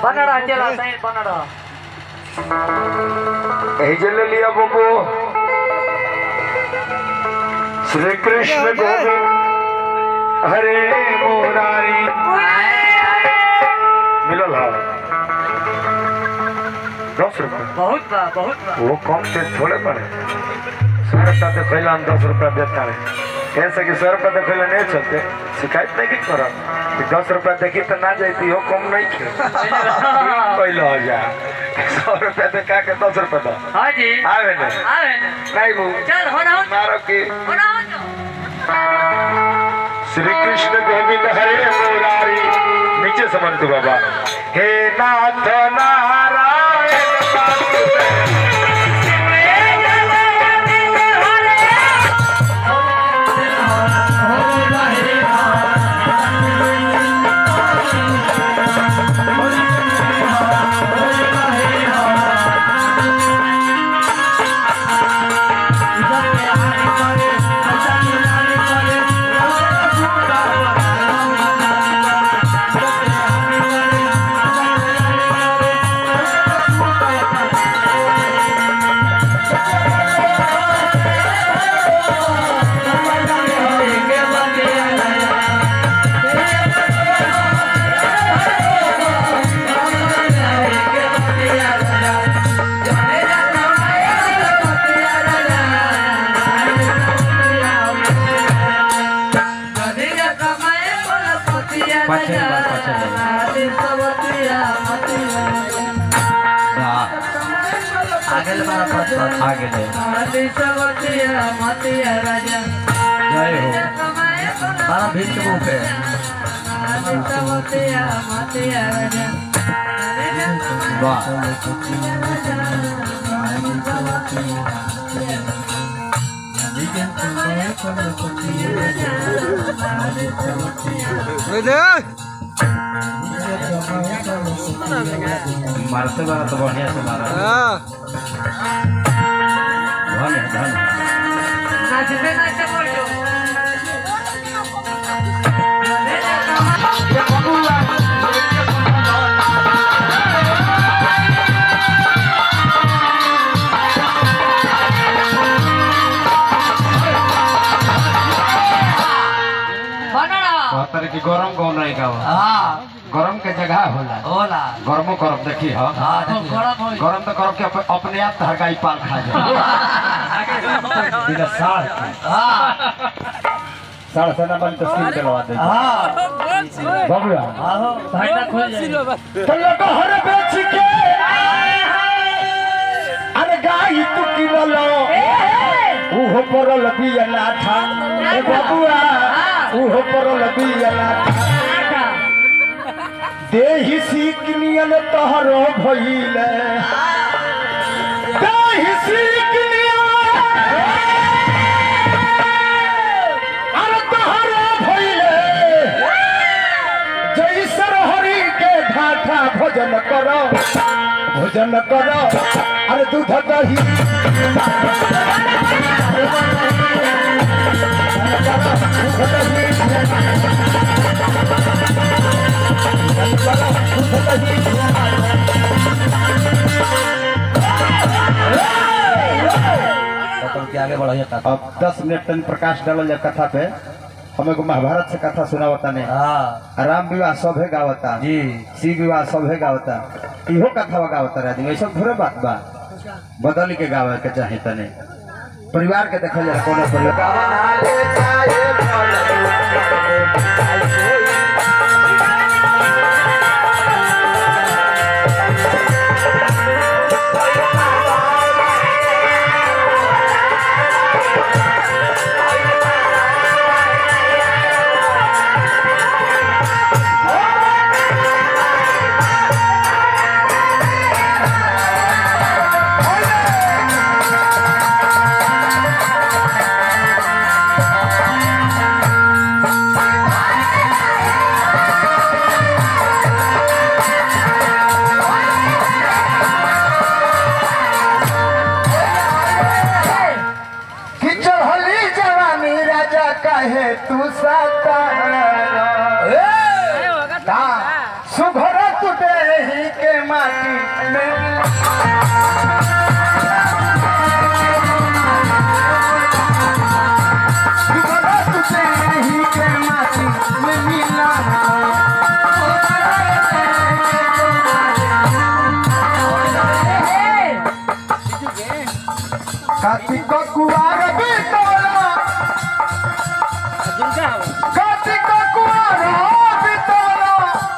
बनड़ा चला सही बनड़ा कहीं ले लिया बबू श्री कृष्ण गोविंद हरे मुरारी मिलल है दस रुपये बहुत बा बहुत बा वो कम से थोड़े पड़े सौ रुपया तो खैला हम दस रुपया देता है कैसे कि सौ रुपया तो खैला नहीं चलते शिकायत नहीं की करब कि दस रुपया देखी तो ना जाती हो कम नहीं खे पहले हो जा सौ रुपया देखा के दस रुपया दो हाँ जी आवे नहीं आवे ना नहीं बू चल हो ना मारो की हो ना हो ना श्री कृष्ण गोविंद हरे मुरारी नीचे समझ तू बाबा हे नाथ नारायण वासुदेव। आगे ले मारा पद पद आगे ले जय हो मारा भीड़ के मुंह पे वाह मारते मारा तो बढ़िया से मारा धन है धन है नाचते नाचते बोल दो बनड़ा कहतर कि गरम कौन नहीं का हाँ गरम के जगह होला होला गरमो करब देखी ह हाँ देखिए। गरम होई। गरम तो करब के अप- अपने आप हरगाई पाल खा जाए बिना साढ़ के हाँ साढ़ से ना बन तो स्किन चलवा दे हाँ बबुआ आहो भांडा खोल जाए तो लोग हर बेच के अरे गाई तू किनलो उहो परल बिया नाथा ए बबुआ उहो परल बिया नाथा देहि सीकनियन तहरो भइले देहि सीकनियन अरे तहरो भइले जैसर हरि के ढाठा भोजन करो भोजन करो अरे दूध दही के आगे बढ़िया था अब दस मिनट तक प्रकाश डालल जा कथा पे हम एगो महाभारत से कथा सुनावता ने हाँ राम विवाह सभे गावता जी शिव विवाह सभे गावता इहो कथा गावता राजी ऐसा थोड़े बात बा बदल के गावे के चाहे तने परिवार के देखल जा कोनो परिवार कि चढ़ली जवानी राजा कहे तू साकार सुघर तुटे ही माटी में मिला बिगड़ा तुझे ही के माटी में मिला कार्तिक कुआर बितोला कार्तिक कुआर बितोला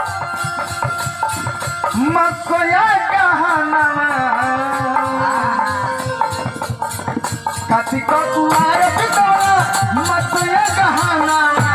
मकोया गहना कार्तिक कुआर बितोला मकोया गहना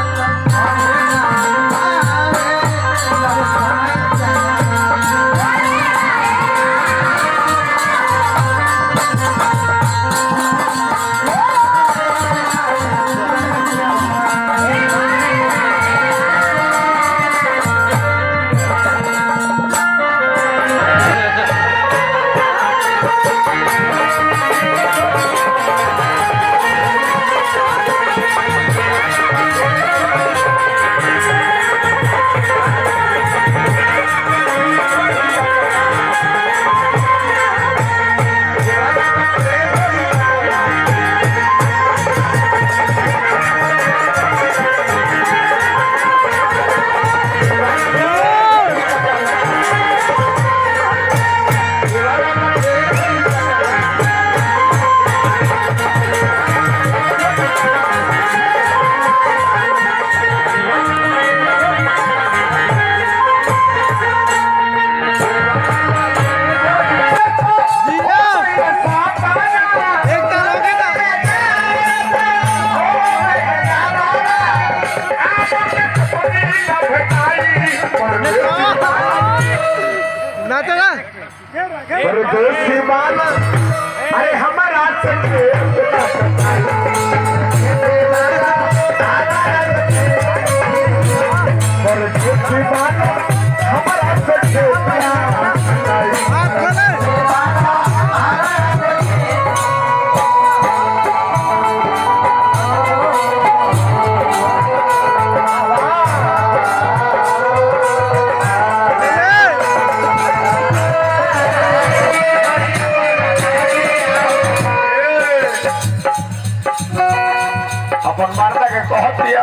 परदेसी माला अरे हमारा संगे परदेसी माला हमारा संगे अपन मर्दा के कह दिया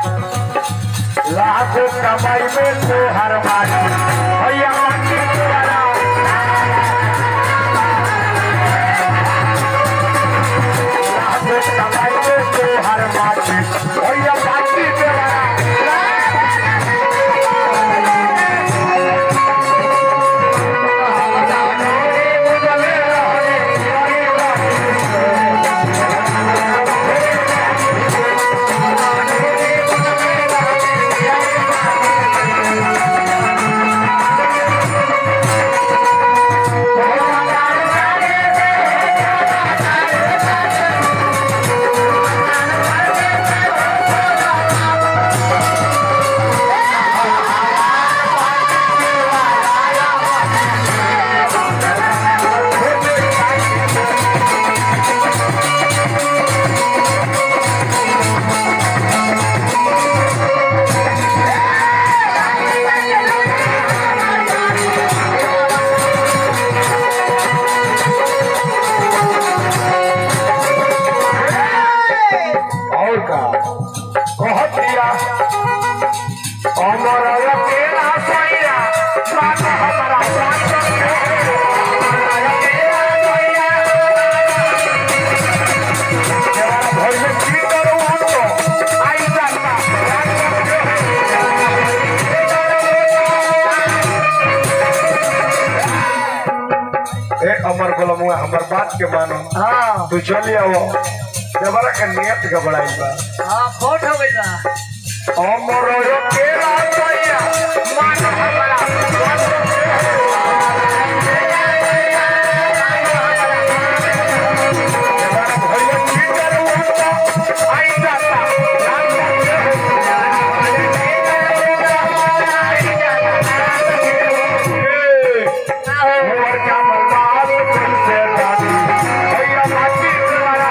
लाखों कमाई में तो हर मारी भैया माटी द्वारा लाखों कमाई में तो हर मारी भैया माटी द्वारा और का कह दिया अमर तेरा सैया बात हमारा बात भर में की करूँ हम तो आई जाता ए अमर गोलमुआ हमर बात के मानो हाँ तू चली आओ जबरा के नियत गबड़ाई बा हाँ फोट हो गई बा अमर केला सैया मान हमारा भैया की करूँ हम तो आई जाता मोर क्या बर्बाद कैसे जानी भैया माटी द्वारा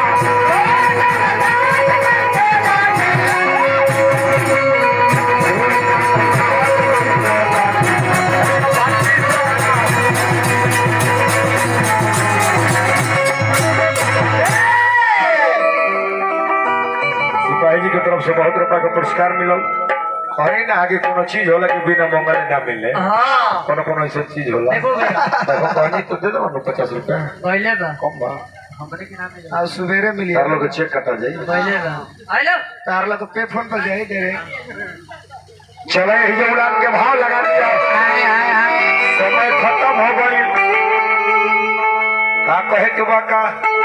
से बहुत रुपया का पुरस्कार मिलल कहीं ना आगे कोनो चीज होला कि बिना मंगले ना मिले हाँ कोनो कोनो ऐसा चीज होला देखो भैया देखो कहनी तो दे दो पचास रुपया पहले बा कम बा हमरे के नाम में आज सवेरे मिली तार लोग के चेक कटा जाई पहले बा आइलो तार ला तो पे फोन पर जाई दे रे चले ही उड़ान के भाव लगा दिया हाय हाय हाय समय खत्म हो गई का कहे के बा का